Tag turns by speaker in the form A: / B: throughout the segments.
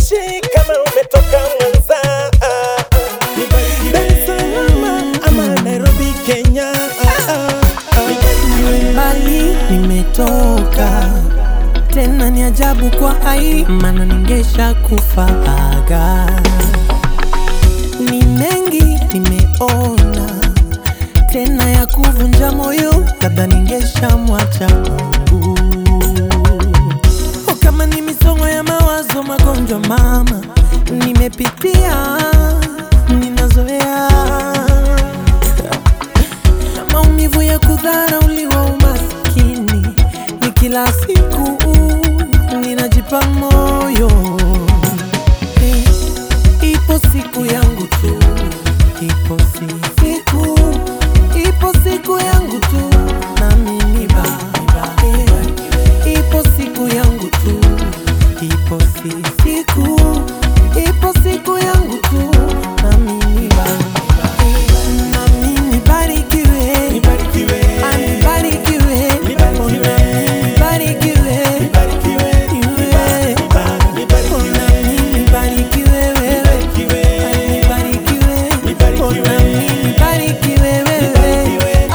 A: haijalishi kama umetoka Mwanza, Dar es Salaam ama Nairobi, Kenya.
B: mbali nimetoka tena, ni ajabu kwa ai, maana ningesha kufaga. Ni mengi nimeona tena ya kuvunja moyo, labda ningesha mwacha Mungu. O, kama ni misongo ya mawazo, magonjwa mama nimepitia, ninazoea na maumivu ya kudharauliwa, umaskini ni kila siku, ninajipa moyo Eh, ipo siku yangu tu, ipo si- siku, ipo siku yangu tu, nami ni baba. Eh, ipo siku yangu tu, ipo si- siku, ipo siku yangu tu, nami ni baba. Eh, nami nibarikiwe,
A: Nibarikiwe,
B: anibarikiwe,
A: Nibarikiwe.
B: nami nibarikiwe,
A: nibarikiwe,
B: iwe.
A: nibarikiwe,
B: Nami nibarikiwe wewe,
A: nibarikiwe,
B: anibarikiwe,
A: Nibarikiwe.
B: nami nibarikiwe wewe.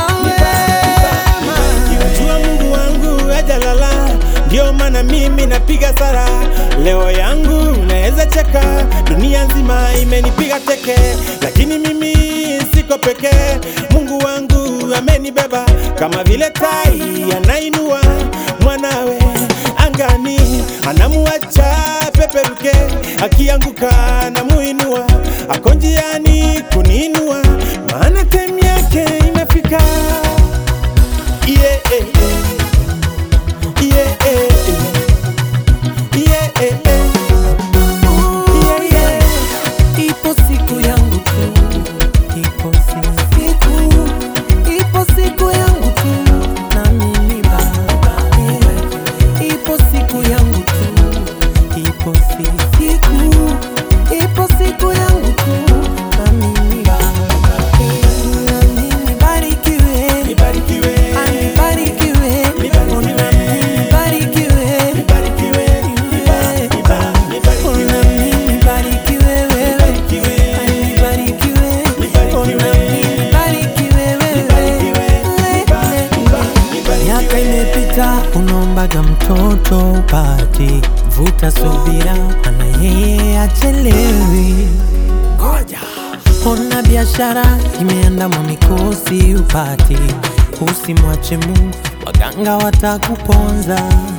B: Awe.
A: Jua Mungu wangu hajalala, ndio maana mimi napiga sara. Leo yangu naweza cheka, dunia nzima imenipiga teke, lakini mimi siko pekee. Mungu wangu amenibeba kama vile tai anainua mwanawe angani, anamuacha peperuke, akianguka anamuinua, ako njiani kuniinua, maana time yake imefika. Yeah, eh, eh. Yeah, eh, eh. Yeah, eh, eh.
B: Ooh, yeah. Ipo siku yangu tu, ipo si- siku, ipo siku yangu tu, nami ni baba. Yeah. Ipo siku yangu tu, ipo si- siku, ipo siku yangu tu, nami ni baba. Yeah. Nami nibarikiwe,
A: Nibarikiwe,
B: anibarikiwe,
A: Nibarikiwe.
B: nami nibarikiwe.
A: nibarikiwe, niba- niba- nibarikiwe,
B: Nami nibarikiwe wewe,
A: Nibarikiwe.
B: anibarikiwe,
A: Nibarikiwe.
B: nami nibarikiwe
A: Nibarikiwe.
B: wewe.
A: niba- niba- nibarikiwe.
B: Miaka imepita, unaombaga mtoto upati, vuta subira, ana yeye achelewi. Ngoja ona biashara imeandamwa mikosi upati, usimwache Mungu, waganga watakuponza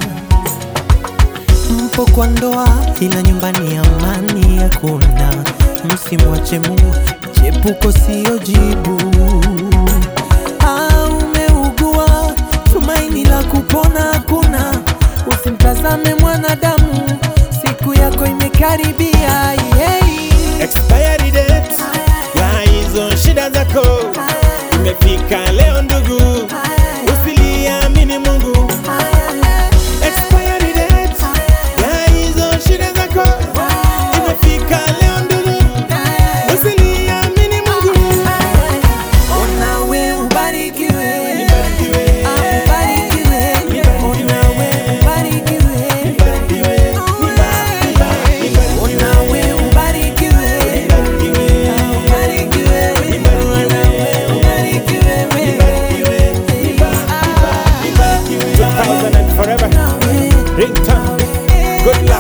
B: mpo kwa ndoa ila nyumbani amani hakuna. Msimwache Mungu, chepuko siyo jibu. Ah, umeugua, tumaini la kupona hakuna. Usimtazame mwanadamu, siku yako imekaribia. Yeah.
A: Expiry date ya hizo shida zako imefika leo ndugu, usiliamini Mungu. Expiry date ya hizo shida zako imefika leo ndugu, usiliamini Mungu.
B: Onawe ubarikiwe,
A: Nibarikiwe,
B: Ah, ubarikiwe, onawe ubarikiwe.
A: nibarikiwe, niba- niba- nibarikiwe,
B: Onawe ubarikiwe,
A: nibarikiwe,
B: Ah, ubarikiwe, onawe ubarikiwe wewe.
A: nibarikiwe, niba- niba- nibarikiwe. 2000 and forever.
B: Nawe,
A: Ringtone.
B: nawe,
A: Good luck.